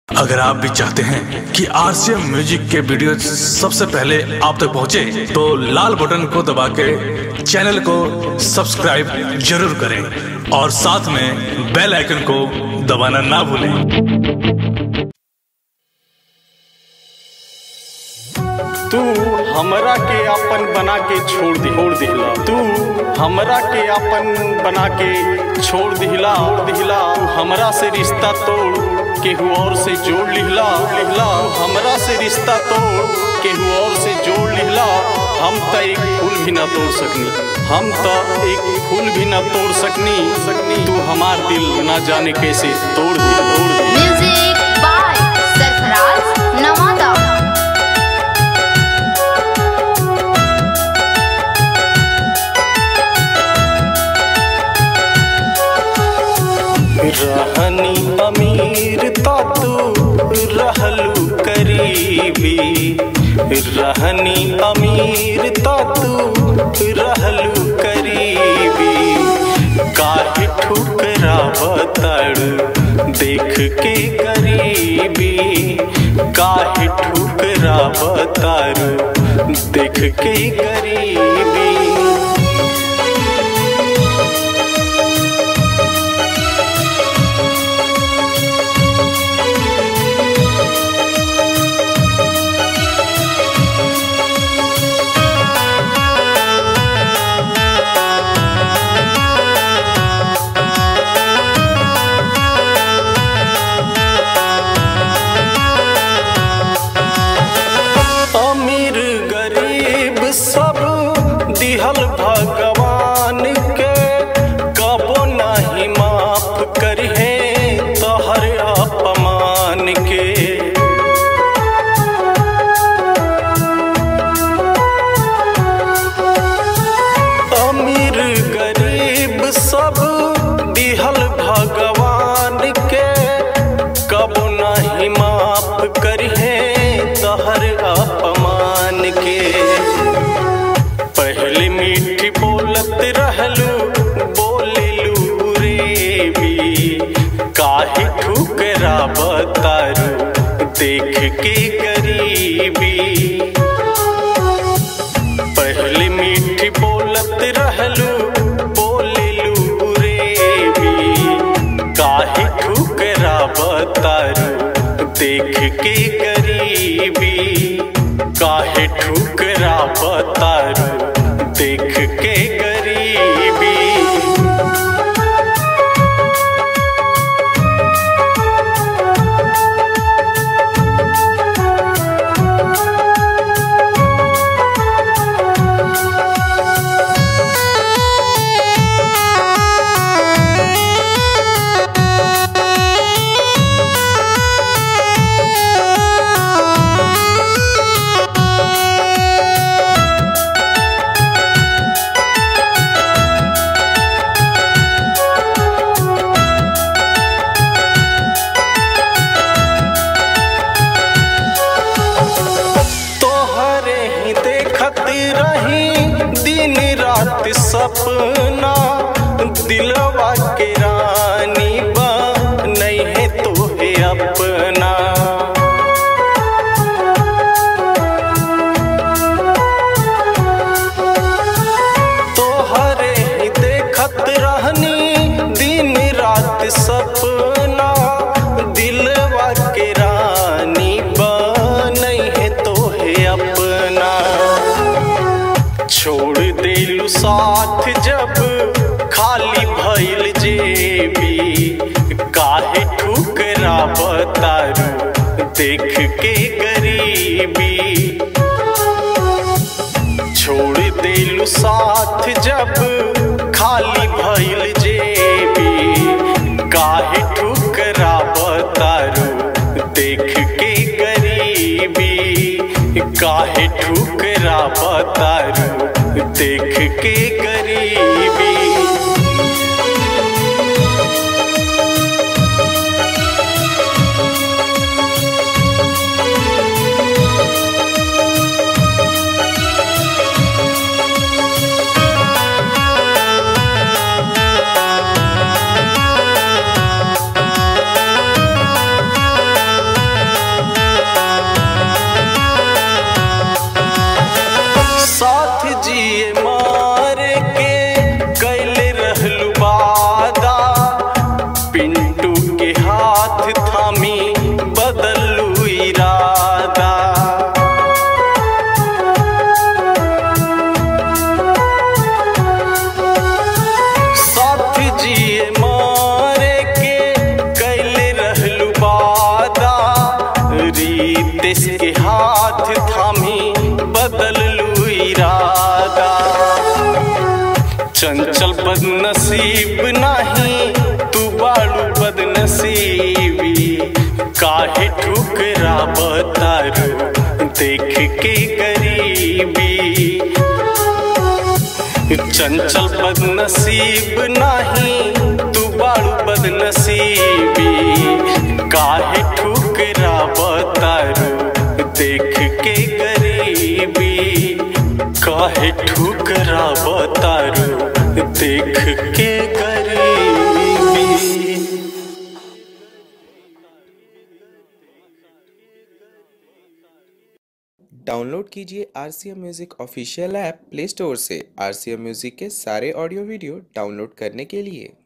अगर आप भी चाहते हैं कि आरसीएम म्यूजिक के वीडियो सबसे पहले आप तक पहुंचे, तो लाल बटन को दबा के चैनल को सब्सक्राइब जरूर करें और साथ में बेल आइकन को दबाना ना भूलें तू हमरा के अपन बना के छोड़ दी छोड़ दिहला तू हमरा के अपन बना के छोड़ दिहला और दिहला तू हमरा से रिश्ता तोड़ केहू और से जोड़ लिहला लिहला तू हमरा से रिश्ता तोड़ केहू और से जोड़ लिहला हम त एक फूल भी ना तोड़ सकनी हम त एक फूल भी ना तोड़ सकनी सकनी तू हमार दिल ना जाने कैसे तोड़ दिया तोड़ दिया म्यूजिक बाय सरफराज नवादा रहनी अमीर ता तू रहलू करीबी रहनी अमीर ता तू रहलू करीबी काहे ठुकरा बताड़ देख के गरीबी काहे ठुकरा बताड़ देख के गरीबी अमीर गरीब सब दिहल भगवान के कबो नहीं माफ करिहे तोहर अपमान के अमीर गरीब सब दिहल भगवान के कबो नहीं माफ करिहे तहर अपमान के पहले मीठी बोलत रहलू बोलिलू रे भी काहे ठुकरा बतारू देख के गरीबी पहले मीठी बोलत रहलू बोलिलू रे भी काहे ठुकरा बतारू देख के गरीबी काहे ठुकरा बतारू देख के गरीबी तोहरे ही देखत रही दिन रात सपना दिलवा के रानी बा नहीं है तोहे अपना तोहरे ही देखत रहनी दिन रात सपना दिलवा के रानी बनई है तोहे अपना छोड़ देलू साथ जब खाली भइल जेबी काहे ठुकरा बतारू देख के गरीबी छोड़ देलू साथ जब खाली भइल जेबी काहे ठुकरा बतारू देख के गरीबी काहे ठुकरा बतारू देख के गरीबी देश के हाथ थामी बदल लू इरादा चंचल बदनसीब नाही तू बाड़ू बदनसीबी काहे ठुकरा बतारू देख के गरीबी चंचल बदनसीब नाही तू बाड़ू बदनसीबी काहे ठुकरा बतारू देख के गरीबी काहे ठुकरा बतारू देख के गरीबी डाउनलोड कीजिए R C M music official app play store से आर सी एम म्यूज़िक के सारे ऑडियो वीडियो डाउनलोड करने के लिए